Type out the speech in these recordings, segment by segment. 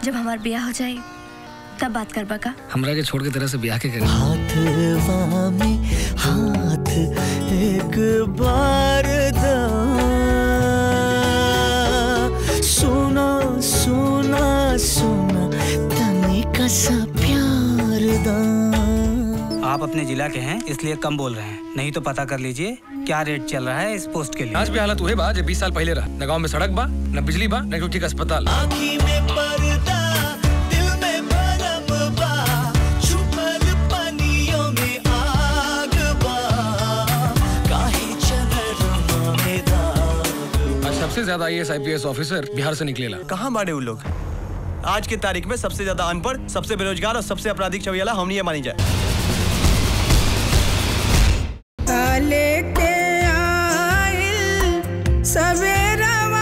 जब हमार ब्याह हो जाए तब बात करबा का हमरा के छोड़ के तरह से ब्याह के करी हाथवा में हाथ एक बार दा सुना सुना सुना तनिका सा प्यार दा आप अपने जिला के हैं इसलिए कम बोल रहे हैं नहीं तो पता कर लीजिए क्या रेट चल रहा है इस पोस्ट के लिए आज भी हालत हुए बा जो बीस साल पहले रहा न गाँव में सड़क बा न बिजली बा न ठीक अस्पताल आँखी में पर्दा दिल में भरम बा छुपल पनियों में आग बा काहे चलरमा में दाग आज सबसे ज्यादा I S I P S officer Bihar से निकलेला कहाँ बाड़े वो लोग आज की तारीख में सबसे ज्यादा अनपढ़ सबसे बेरोजगार और सबसे आपराधिक छवियाला हम ये मानी जाए लेके आइल सवेरवा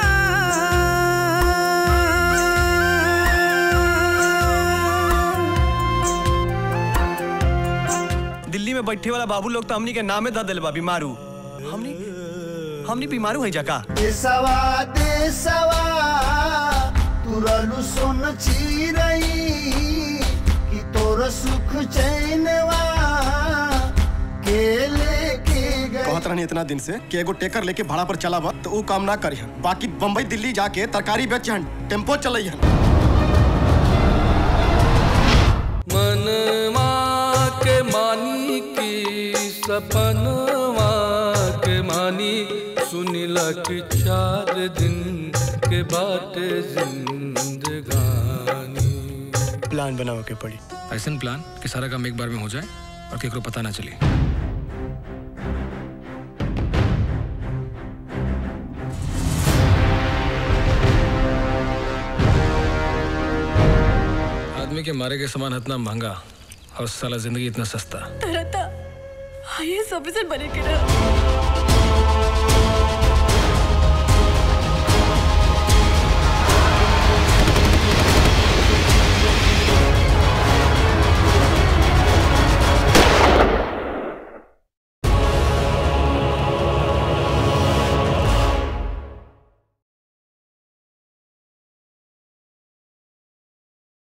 दिल्ली में बैठे वाला बाबू लोग तो हमनी के नामे दा दिल बा बीमारू हमनी हमनी बीमारू है जका देसवा देसवा तुरलु सुन चिरई कि तोर सुख चैनवा के लेके गए कहत रहनी इतना दिन से कि एगो टेकर लेके भाड़ा पर चला बा तो ऊ काम ना करिहन बाकी बम्बई दिल्ली जाके तरकारी बेचहन टेम्पो चलैहन मनवा के मानी की सपनवा के मानी सुनिला कि चार दिन के बाटे जिंदगानी प्लान बनाओ के पड़ी ऐसा प्लान कि सारा काम एक बार में हो जाए और केकरो पता ना चले आदमी के मारे के सामान इतना महंगा और साला जिंदगी इतना सस्ता तरह आई एस ऑफिसर बने के ना